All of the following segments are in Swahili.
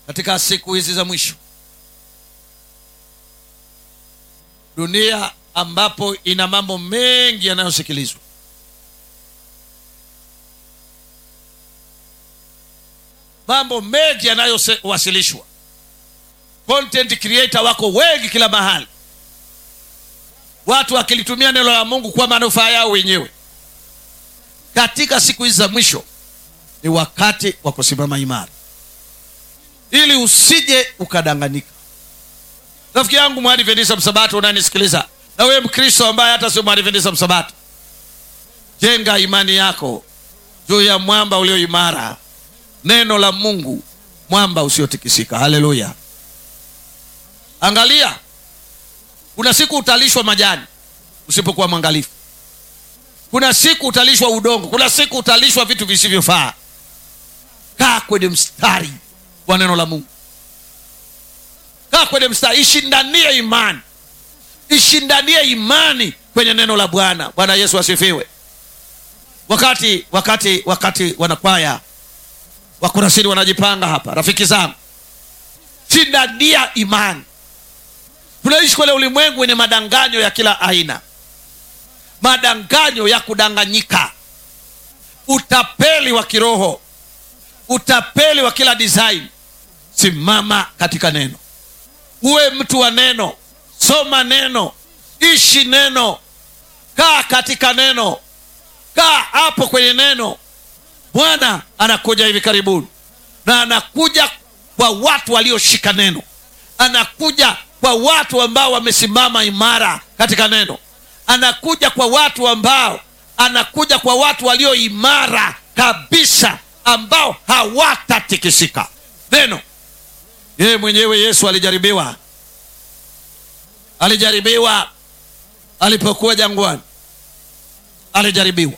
katika siku hizi za mwisho dunia ambapo ina mambo mengi yanayosikilizwa mambo mengi yanayowasilishwa content creator wako wengi kila mahali watu wakilitumia neno la mungu kwa manufaa yao wenyewe katika siku hizi za mwisho ni wakati wa kusimama imara ili usije ukadanganyika rafiki yangu mwadventisa msabato unanisikiliza na wewe mkristo ambaye hata sio mwadventisa msabato jenga imani yako juu ya mwamba ulio imara neno la mungu mwamba usiotikisika haleluya angalia kuna siku utalishwa majani usipokuwa mwangalifu kuna siku utalishwa udongo kuna siku utalishwa vitu visivyofaa kaa kwenye mstari wa neno la mungu kaa kwenye mstari ishindanie imani ishindanie imani kwenye neno la bwana bwana yesu asifiwe wakati wakati wakati wanakwaya wakurasini wanajipanga hapa rafiki zangu shindania imani tunaishi kwenye ulimwengu wenye madanganyo ya kila aina madanganyo ya kudanganyika utapeli wa kiroho utapeli wa kila design simama katika neno uwe mtu wa neno soma neno ishi neno kaa katika neno kaa hapo kwenye neno bwana anakuja hivi karibuni na anakuja kwa watu walioshika neno anakuja kwa watu ambao wamesimama imara katika neno anakuja kwa watu ambao anakuja kwa watu walio imara kabisa ambao hawatatikisika neno yeye mwenyewe yesu alijaribiwa alijaribiwa alipokuwa jangwani alijaribiwa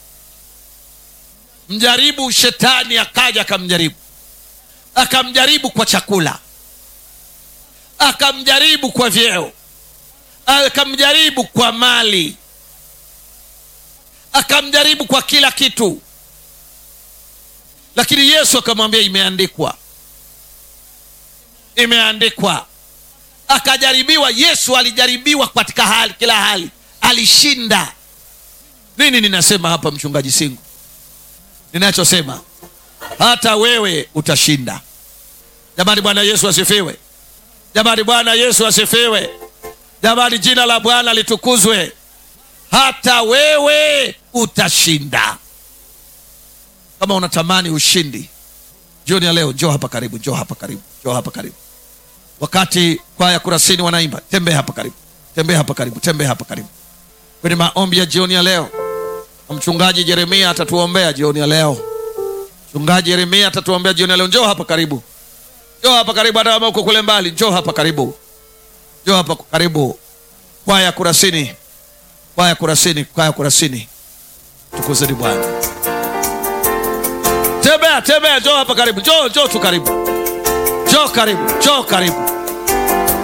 mjaribu shetani akaja akamjaribu akamjaribu kwa chakula akamjaribu kwa vyeo akamjaribu kwa mali akamjaribu kwa kila kitu lakini yesu akamwambia imeandikwa imeandikwa akajaribiwa yesu alijaribiwa katika hali kila hali alishinda nini ninasema hapa mchungaji singu ninachosema hata wewe utashinda jamani bwana yesu asifiwe jamani bwana yesu asifiwe jamani jina la bwana litukuzwe hata wewe utashinda kama unatamani ushindi jioni ya leo njoo hapa karibu njoo hapa karibu njoo hapa karibu wakati kwaya kurasini wanaimba tembea hapa karibu tembea hapa karibu tembea hapa karibu kwenye maombi ya jioni ya leo na mchungaji jeremia atatuombea jioni ya leo mchungaji yeremia atatuombea jioni ya leo njoo hapa karibu njoo hapa karibu hata kama uko kule mbali njoo hapa karibu njoo hapa karibu kwaya kurasini kwaya kurasini kwaya kurasini tukuzeni bwana tembea tembea njoo hapa karibu njoo njoo tu karibu njoo karibu njoo karibu